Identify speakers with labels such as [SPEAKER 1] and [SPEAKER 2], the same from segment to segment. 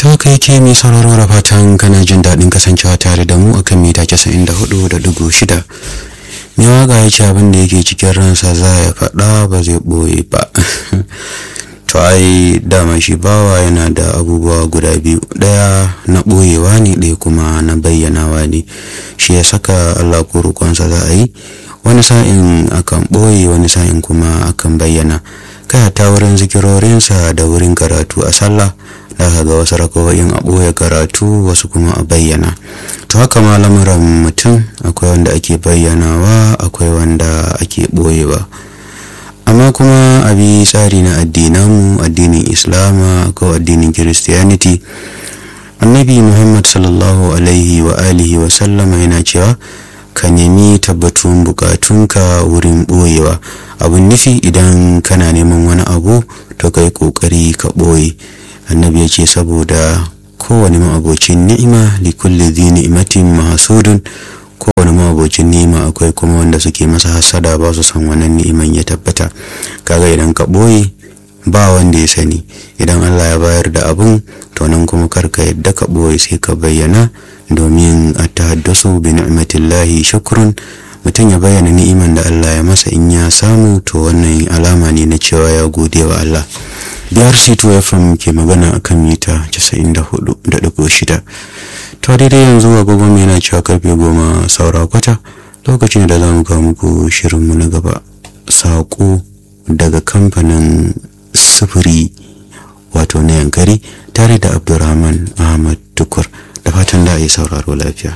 [SPEAKER 1] ta kai ke mai sauraro da fatan kana jin daɗin kasancewa tare da mu akan mita casa'in da hudu da dugu shida mai waka ya ce abin da yake cikin ransa za ya faɗa ba zai ɓoye ba to ai dama shi bawa yana da abubuwa guda biyu ɗaya na ɓoyewa ne ɗaya kuma na bayyanawa ne shi ya saka allah ko roƙonsa za a yi wani sa'in akan ɓoye wani sa'in kuma akan bayyana kai ta wurin zikirorinsa da wurin karatu a sallah za ka ga wasu rakawoyin a ɓoye karatu wasu kuma a bayyana to haka ma lamuran mutum akwai wanda ake bayyanawa akwai wanda ake ɓoyewa amma kuma a bi tsari na addinanmu addinin islama ko addinin christianity annabi muhammad sallallahu alaihi wa alihi wa sallama yana cewa ka nemi tabbatun bukatunka wurin ɓoyewa abun nufi idan kana neman wani abu to kai kokari ka ɓoye annabi ya ce saboda kowane ma'abocin ni'ima likulli dhi ni'matin mahsudun kowane ma'abocin ni'ima akwai kuma wanda suke masa hasada ba su san wannan ni'iman ya tabbata kaga idan ka ɓoye ba wanda ya sani idan Allah ya bayar da abun to nan kuma karka yadda ka ɓoye sai ka bayyana domin a tahaddasu bi ni'matillahi shukrun mutum ya bayyana ni'iman da Allah ya masa in ya samu to wannan alama ne na cewa ya gode wa Allah biyar c2 fm ke magana akan mita 94.6 to daidai yanzu agogon yana cewa karfe goma saura kwata lokacin da za mu kawo muku shirinmu na gaba saƙo daga kamfanin sufuri wato na yankari tare da abdurrahman ahmad tukur da fatan da a yi sauraro lafiya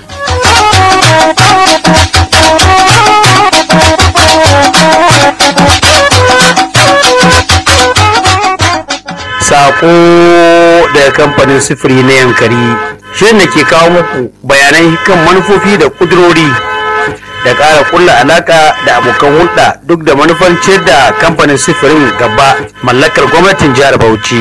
[SPEAKER 2] Sako daga kamfanin sufuri na yankari shirin da ke kawo muku bayanan kan manufofi da kudurori da ƙara kulla alaka da abokan hulɗa duk da manufan ciyar da kamfanin sufurin gaba mallakar gwamnatin jihar Bauchi.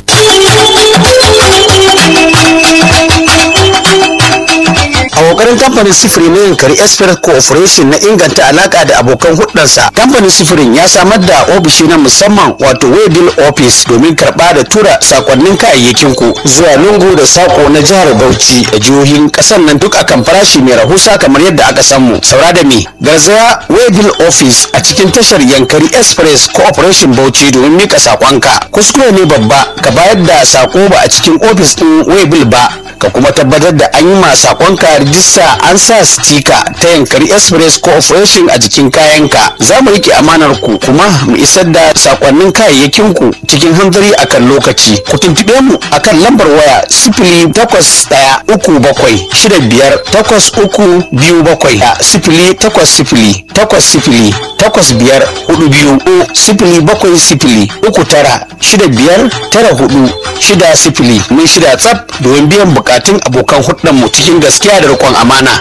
[SPEAKER 3] a kokarin kamfanin sifiri na yankari express cooperation na inganta alaka da abokan hudansa kamfanin sifirin ya samar da ofishi na musamman wato waybill office domin karba da tura sakonnin kayayyakin ku zuwa lungu da sako na jihar bauchi da jihohin kasar nan duk akan farashi mai rahusa kamar yadda aka samu saura da me garzaya waybill office a cikin tashar yankari express cooperation bauchi domin mika sakonka kuskure ne babba ka bayar da sako ba a cikin ofis din waybill ba ka kuma tabbatar da an yi ma sakonka rijista an sa stika ta yankari express cooperation a jikin kayanka za mu rike amanar ku kuma mu isar da sakonnin kayayyakin ku cikin hanzari akan lokaci ku tuntube mu akan lambar waya sifili takwas ɗaya uku bakwai shida biyar takwas uku biyu bakwai a sifili takwas sifili takwas sifili takwas biyar hudu biyu ko sifili bakwai sifili uku tara shida biyar tara hudu shida sifili mun shida tsaf domin biyan bukatun abokan mu cikin gaskiya da riƙon amana.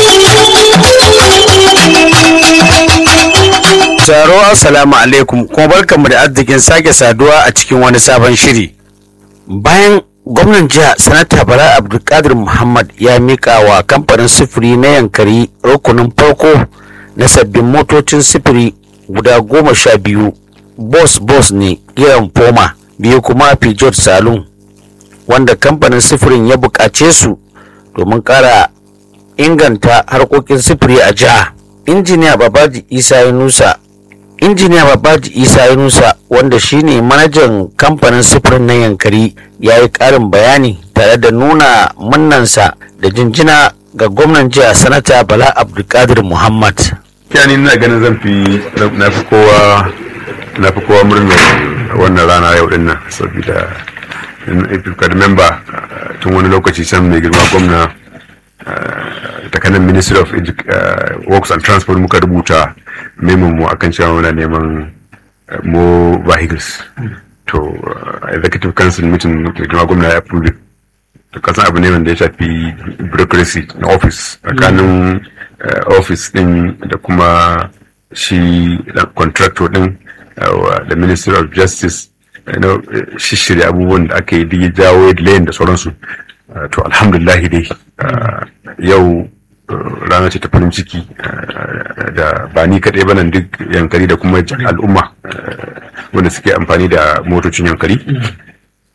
[SPEAKER 2] Taro assalamu alaikum kuma barkanmu da arzikin sake saduwa a cikin wani sabon shiri. Bayan gwamnan jiha sanata Bala Abdulkadir Muhammad ya mika wa kamfanin sufuri na yankari rukunin farko na sabbin motocin sufuri guda goma sha biyu bos bos ne kiran foma biyu kuma Peugeot Saloon wanda kamfanin sufurin ya buƙace su domin ƙara inganta harkokin sufuri a jiha. Injiniya Babaji Isa Yunusa Injiniya Babaji Isa Yunusa wanda shine manajan kamfanin sufurin na Yankari ya yi ƙarin bayani tare da nuna munnansa da jinjina ga gwamnan jiha sanata Bala Abdulkadir Muhammad.
[SPEAKER 4] Kyani ina ganin zan fi na fi kowa na fi kowa murnar wannan rana yau din nan saboda if you can remember tun wani lokaci can mai girma gwamna takanan ministry of works and transport muka rubuta memon mu akan cewa muna neman mo vehicles to executive council meeting mai girma gwamna ya approve to kasan abu ne wanda ya shafi bureaucracy na office tsakanin office din da kuma shi contractor din da ministry of justice shishirya abubuwan da aka yi ya jawo layin da sauransu to alhamdulillah dai yau rana ce ta farin ciki da ba ni kaɗai ba nan duk yankari da kuma al'umma wanda suke amfani da motocin yankari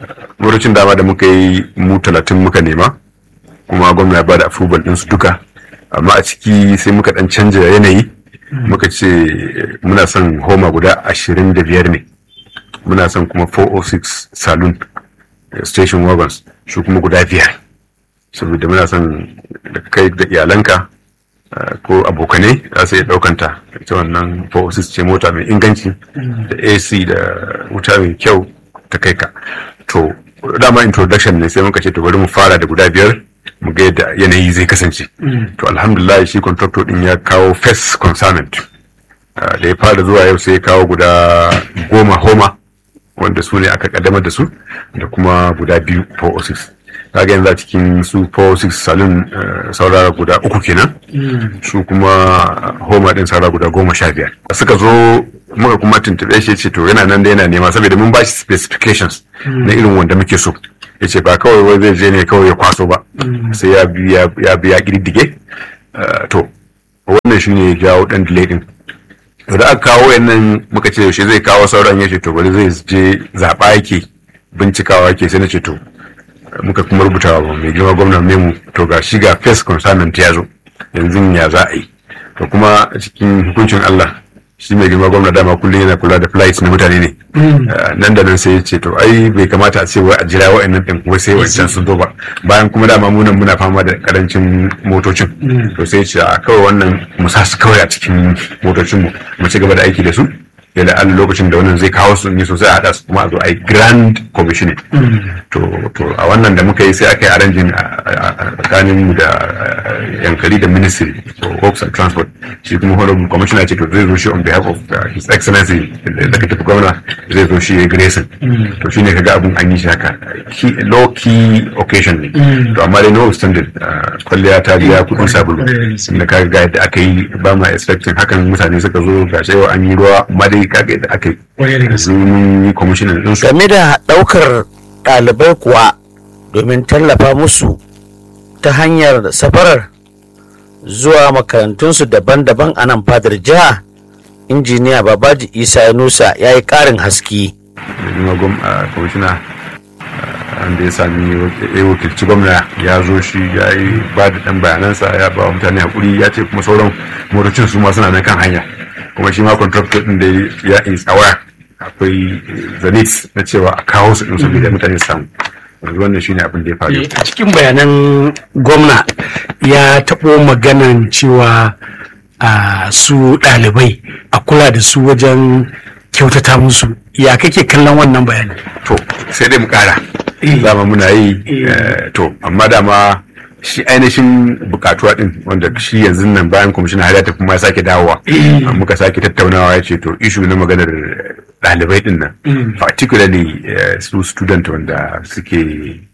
[SPEAKER 4] motocin dama da muka yi mu talatin muka nema kuma gwamna ya bada approval ɗinsu duka amma a ciki sai muka ɗan canja yanayi muka ce muna son homa guda ashirin da biyar ne muna son kuma 406 saloon eh, station wagons su kuma guda biyar saboda muna son da kai da iyalanka uh, ko abokanai za su iya ɗaukanta ita wannan 406 ce mota mai inganci da ac da wuta mai kyau ta kai ka to dama introduction ne sai muka ce to bari mu fara da guda biyar mu ga yadda yanayi zai kasance to alhamdulillah shi contractor din ya kawo first consignment Uh, da ya fara zuwa yau sai ya kawo guda goma homa wanda su ne aka kaddamar da su da kuma guda biyu 406 kaga yanzu a cikin su 406 salon uh, saurara guda uku kenan su kuma homa din saurara guda goma sha biyar suka zo muka kuma tuntube shi ce to yana nan da yana nema saboda mun bashi specifications na irin wanda muke so ya ce ba kawai wai zai je ne kawai ya kwaso ba sai ya biya ya biya kididdige Uh, to wannan shine ya jawo dan delay din to da aka kawo yannan muka ce yaushe zai kawo sauran ya ce to bari zai je zaɓa yake bincikawa yake sai na ce to muka kuma rubuta wa mai girma gwamnan memu to ga shi ga first consignment ya zo yanzu ya za a yi to kuma a cikin hukuncin Allah shi mai girma gwamna dama kullum yana kula da flights na mutane ne Uh, nan da nan sai ya ce to ai bai kamata a ce wai a jira wa'annan ɗin wai sai wancan sun zo ba bayan kuma dama munan muna fama da karancin motocin to sai ya ce a kawai wannan mu sa su kawai a cikin motocin mu mu ci gaba da aiki da su ya da Allah lokacin da wannan zai kawo su ne sosai a haɗa su kuma a zo a yi grand commissioning to to a wannan da muka yi sai aka yi arrangin a tsakanin mu da uh, yankari da ministry for works and transport shi kuma honorable commissioner ce to zai zo shi on behalf of uh, his excellency executive governor zai zo shi ya grayson to shi ne kaga abun an yi shi haka Key- low key occasion ne to amma dai no standard kwalliya ta biya kudin sabulu da kaga ga yadda aka yi ba ma expecting hakan mutane suka zo ga cewa an yi ruwa amma dai kaga yadda aka yi yanzu mun yi commissioner din su
[SPEAKER 2] game da ɗaukar ɗalibai kuwa domin tallafa musu ta hanyar safarar zuwa makarantunsu daban-daban a nan fadar jiha injiniya babaji isa yunusa ya yi ƙarin haske
[SPEAKER 4] da kuma gwam a kwamishina wanda ya sami ya wakilci gwamna ya zo shi ya yi ba da ɗan bayanansa ya ba wa mutane hakuri ya ce kuma sauran motocin su ma suna nan kan hanya kuma shi ma contractor ɗin da ya is aware akwai zenith na cewa a kawo su ɗin saboda mutane su samu yanzu wannan shine abin da ya faru
[SPEAKER 5] a cikin bayanan gwamna ya taɓo maganan cewa a su ɗalibai a kula da su wajen kyautata musu ya kake kallon wannan bayanin
[SPEAKER 4] to sai dai mu kara
[SPEAKER 5] Eh.
[SPEAKER 4] dama muna yi
[SPEAKER 5] Eh.
[SPEAKER 4] eh, to amma dama shi ainihin bukatuwa din wanda shi yanzu nan bayan kwamishinan har ya tafi ma ya sake dawowa
[SPEAKER 5] Eh.
[SPEAKER 4] muka sake tattaunawa ya ce to ishu na maganar ɗalibai din nan particularly eh, su student wanda suke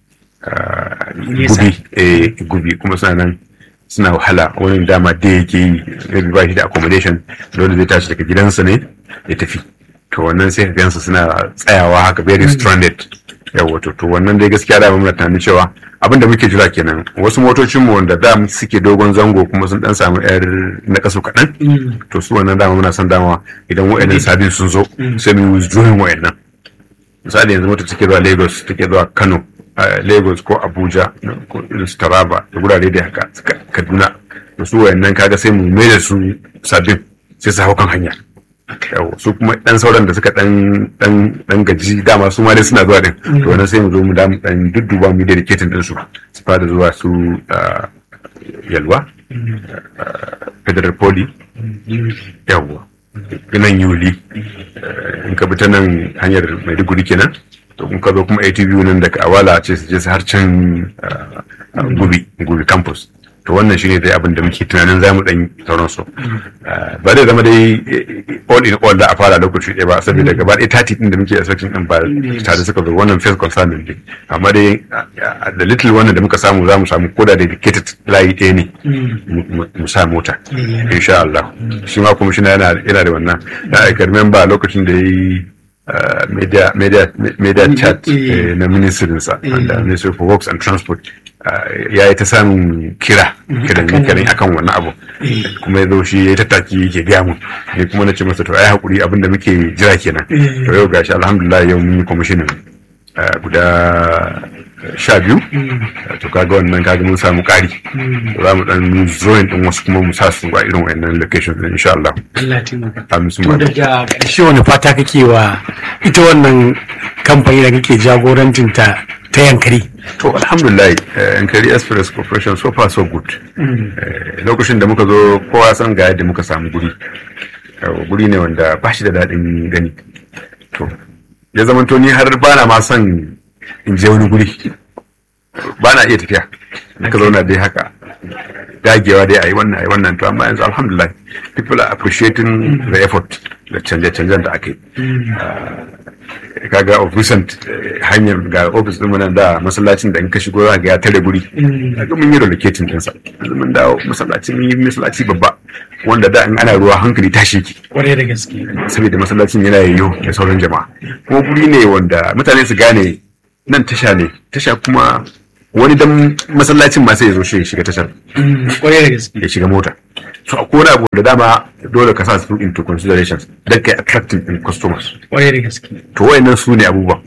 [SPEAKER 4] ah,
[SPEAKER 5] Nesa.
[SPEAKER 4] gubi eh, gubi kuma suna nan suna wahala wani dama da yake yi maybe ba shi da accommodation dole zai tashi daga gidansa ne ya tafi to wannan sai ka gansu suna tsayawa haka very stranded yawa to to wannan dai gaskiya da muna tunanin cewa abin da muke jira kenan wasu motocin mu wanda da suke dogon zango kuma sun dan samu yar na kaso kaɗan to su wannan dama muna son dama idan wa'annan sabin sun zo sai mu withdrawing wa'annan misali yanzu mota take zuwa lagos take zuwa kano a lagos ko abuja ko irin su taraba da gurare da haka suka- kaduna da su wayannan kaga sai mu mai da su sabbin sai su hau kan hanya Yau, su kuma dan sauran da suka dan dan dan gaji dama su ma dai suna zuwa din to wannan sai mu zo mu da mu dan dudduba mu dedicating din su su fara zuwa su ah, yalwa ah, federal poly yawwa nan yuli in ka bi ta nan hanyar maiduguri kenan to in ka zo kuma atv nan daga awala ce su je su har can ah, ah, gubi gubi campus to wannan shine dai abin da muke tunanin zamu dan sauran su Ah, ba zai zama dai eh, all in all da a fara lokaci ɗaya ba saboda gaba ɗaya tati din da muke expecting din ba tare suka zo wannan first concern din amma dai ah, ah, da little wannan da muka samu zamu samu koda dedicated layi ɗaya ne mu- mu- mu sa mota insha Allah shi ma kuma shi yana yana da wannan na aika remember lokacin da yayi uh, media media media chat eh, na ministrin sa da ministry for works and transport uh, ya yi ta samun kira kiran kiran akan wannan abu kuma ya zo shi ya yi tattaki yake gaya mu ne kuma na ce masa to ai hakuri abin da muke jira kenan to yau gashi alhamdulillah yau mun yi commissioning eh, guda sha biyu to kaga wannan kaga mun samu ƙari za mu dan zoin din wasu kuma mu sa su a irin wayannan location din insha Allah
[SPEAKER 5] Allah taimaka
[SPEAKER 4] amin su
[SPEAKER 5] to
[SPEAKER 4] ma
[SPEAKER 5] daga ƙarshe wani fata kake wa ita wannan kamfani da kake jagorancin ta ta yankari
[SPEAKER 4] to alhamdulillah eh, Yankari Express Corporation so far so good Eh, lokacin da muka zo kowa san ga yadda muka samu guri Eh, guri ne wanda ba shi da daɗin gani to ya zamanto ni har bana ma son in je wani guri ba na iya tafiya ka zauna dai haka dagewa dai a yi wannan a yi wannan to amma yanzu alhamdulillah people are appreciating the effort da canje-canjen da aka yi Ah, kaga of recent eh, hanyar ga office din nan da masallacin da in ka shigo za ga ya tare guri kaga mun yi relocating din sa yanzu mun dawo masallaci mun yi masallaci babba wanda da in ana ruwa hankali tashi ki
[SPEAKER 5] kwarai da gaske
[SPEAKER 4] saboda masallacin yana yayyo da sauran jama'a kuma guri ne wanda mutane su gane nan tasha ne tasha kuma wani dan masallacin ma sai ya zo shi ya shiga tashar
[SPEAKER 5] kwarai da gaske
[SPEAKER 4] ya shiga mota so a wani abu da dama dole ka sa su into considerations don kai attracting in customers
[SPEAKER 5] kwarai da gaske
[SPEAKER 4] to wayannan su ne abubuwan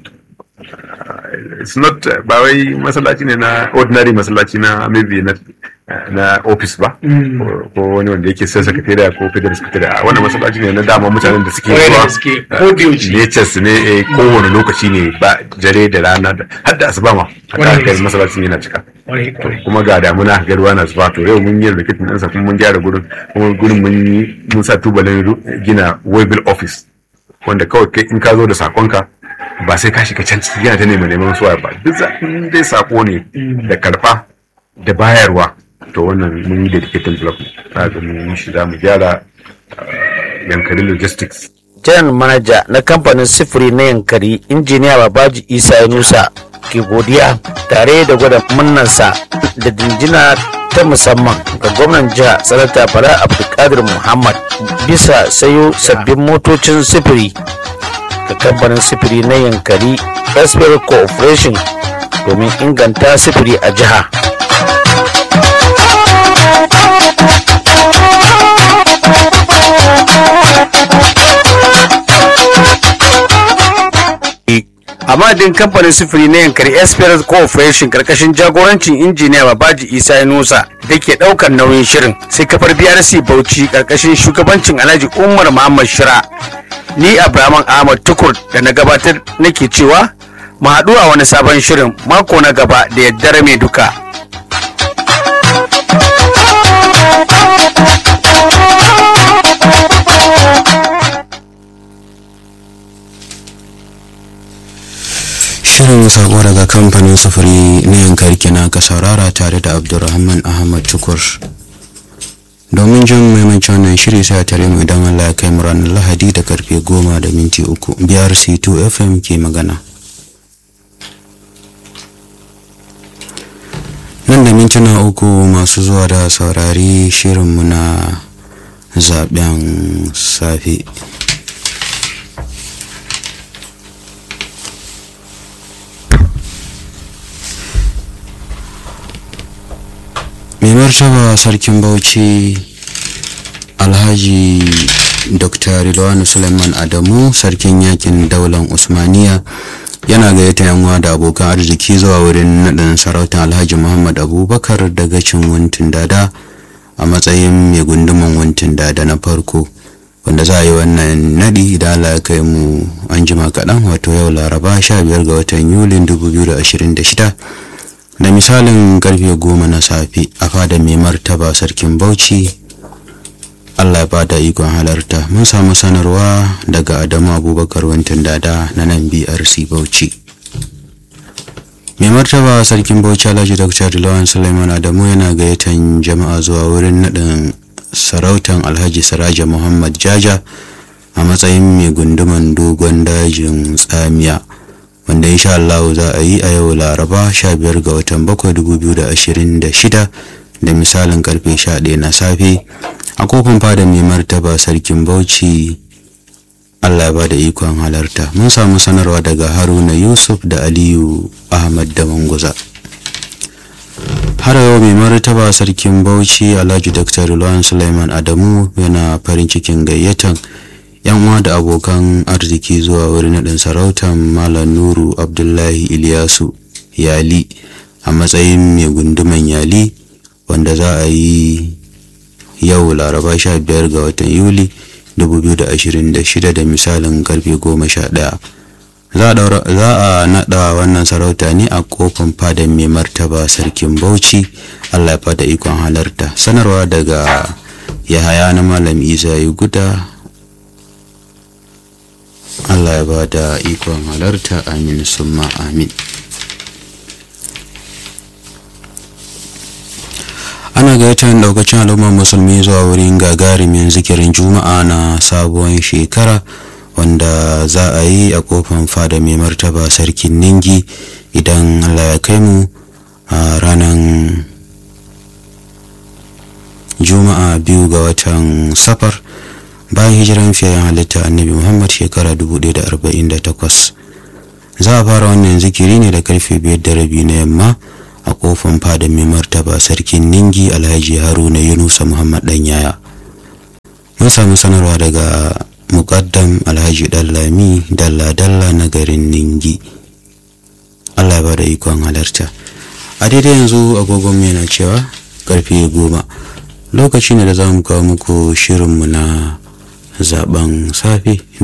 [SPEAKER 4] Uh, it's not uh, ba wai masallaci ne na ordinary masallaci na maybe na na office ba ko- ko wani wanda yake sai secretariat ko federal secretariat a wannan masallaci ne na dama mutanen da suke
[SPEAKER 5] Kwarai da
[SPEAKER 4] zuwa
[SPEAKER 5] gaske,
[SPEAKER 4] uh,
[SPEAKER 5] ko da yaushe.
[SPEAKER 4] natures ne eh, kowane lokaci ne ba jare da rana da har da asuba ma
[SPEAKER 5] Kwarai da
[SPEAKER 4] haka kai
[SPEAKER 5] gaske.
[SPEAKER 4] masallacin yana cika
[SPEAKER 5] kwarai kwarai
[SPEAKER 4] kuma ga damuna ga ruwa na zuba to yau mun yi rikitin ɗansa kuma mun gyara gurin kuma gurin mun yi mun sa tubalin ru- gina waybill office wanda kawai kai in ka zo da sakonka ba sai ka shiga can ciki yana ta neman neman suwa ba duk za in dai sako ne da karfa da bayarwa to wannan mun yi dedicated block na ga mun yi shi za mu gyara uh, yankari logistics
[SPEAKER 2] General Manager na kamfanin sifiri na yankari injiniya Babaji Isa Yunusa ke godiya tare da gwada munnansa da dinjina ta musamman ga gwamnan jiha sanata Bala Abdulkadir Muhammad bisa sayo sabbin motocin sifiri ga kamfanin sifiri na yankari Express Corporation domin inganta sifiri a jiha. a madadin kamfanin sufuri na yankari esperance corporation karkashin jagorancin injiniya babaji isa nusa da ke daukar nauyin shirin sai kafar brc bauchi karkashin shugabancin alhaji umar muhammad shira ni abraman ahmad tukur da na gabatar nake cewa mu haɗu a wani sabon shirin mako na gaba da yaddare mai duka
[SPEAKER 1] shirin sako daga kamfanin sufuri na yankari kenan ka saurara tare da abdulrahman ahmad tukur domin jin maimacin wannan shiri sai a tare mu idan allah ya kai mu ranar lahadi da karfe goma da minti uku biyar c2 fm ke magana nan da mintuna uku masu zuwa da saurari shirinmu na zaben safe mai martaba sarkin bauchi alhaji dr rilwanu suleiman adamu sarkin yakin daular usmaniya yana gayyata yanwa da abokan arziki zuwa wurin naɗin sarautar alhaji muhammad abubakar daga cin wuntin dada a matsayin mai gunduman wuntin dada na farko wanda za a yi wannan naɗi idan Allah ya kai mu an jima kaɗan wato yau laraba 15 ga watan yulin 2026 da misalin karfe goma na safe a fada mai martaba sarkin bauchi allah ba da ikon halarta mun samu sanarwa daga adamu abubakar wantin dada na nan brc bauchi mai martaba sarkin bauchi alhaji dr lawan suleiman adamu yana gayyatan jama'a zuwa wurin naɗin sarautan alhaji siraja muhammad jaja a matsayin mai gunduman dogon dajin tsamiya wanda insha Allah za a yi a yau laraba 15 ga watan 7 2026 da misalin karfe 11 na safe a kofin fada mai martaba sarkin bauchi Allah ya ba da ikon halarta mun samu sanarwa daga haruna yusuf da aliyu ahmad da manguza har yau mai martaba sarkin bauchi alhaji dr Luwan suleiman adamu yana farin cikin gayyatan yan uwa da abokan arziki zuwa wurin naɗin sarautar malam nuru abdullahi iliyasu yali a matsayin mai gunduman yali wanda za a yi yau laraba 15 ga watan yuli 2026 da misalin karfe 11 za a naɗa wannan sarauta ne a kofin fadan mai martaba sarkin bauchi allah ya fada ikon halarta sanarwa daga yahaya na malam isa yi guda allah ya ba da ikon halarta amin summa amin ana gayyatar daukacin al'ummar musulmi zuwa wurin gagarumin zikirin juma'a na sabuwar shekara wanda za a yi a kofan fada mai martaba sarkin ningi idan allah ya kai mu a ranar juma'a biyu ga watan safar bayan hijiran fiyayen halitta annabi muhammad shekara 1048 za a fara wannan zikiri ne da karfe biyar da rabi na yamma a kofan fada mai martaba sarkin ningi alhaji haruna yunusa muhammad dan yaya mun samu sanarwa daga muƙaddam alhaji dallami dalla-dalla na garin ningi allah ya bada ikon halarta a daidai yanzu agogon yana cewa karfe goma lokaci ne da za mu kawo muku shirinmu na zaben safe